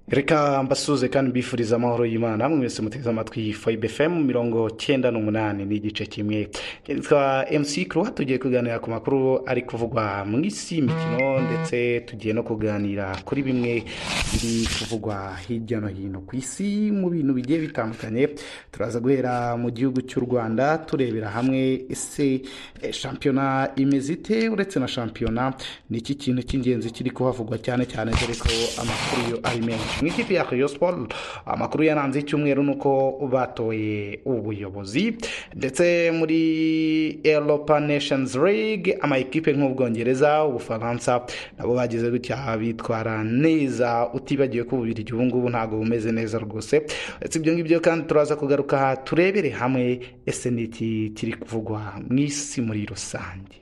reka mbasuze kandi mbifuriza amahoro y'imana namwe mwese muteze amatwi fayibe fm mirongo cyenda n'umunani ni igice kimwe twa mc kuruwa tugiye kuganira ku makuru ari kuvugwa mu isi y'imikino ndetse tugiye no kuganira kuri bimwe biri kuvugwa hirya no hino ku isi mu bintu bigiye bitandukanye turaza guhera mu gihugu cy'u rwanda turebera hamwe ese eh, shampiyona imeze ite uretse na shampiyona ni iki kintu cy'ingenzi kiri kuhavugwa cyane cyane dore ko amakuru yo ari menshi mu ikipe ya Rayon Sport amakuru yaranze icyumweru ni uko batoye ubuyobozi ndetse muri Europa Nations League amakipe nk'ubwongereza ubufaransa nabo bagize gutya bitwara neza utibagiwe ko ububiri ubu ngubu ntabwo bumeze neza rwose uretse ibyo ngibyo kandi turaza kugaruka aha turebere hamwe ese ni iki kiri kuvugwa mu isi muri rusange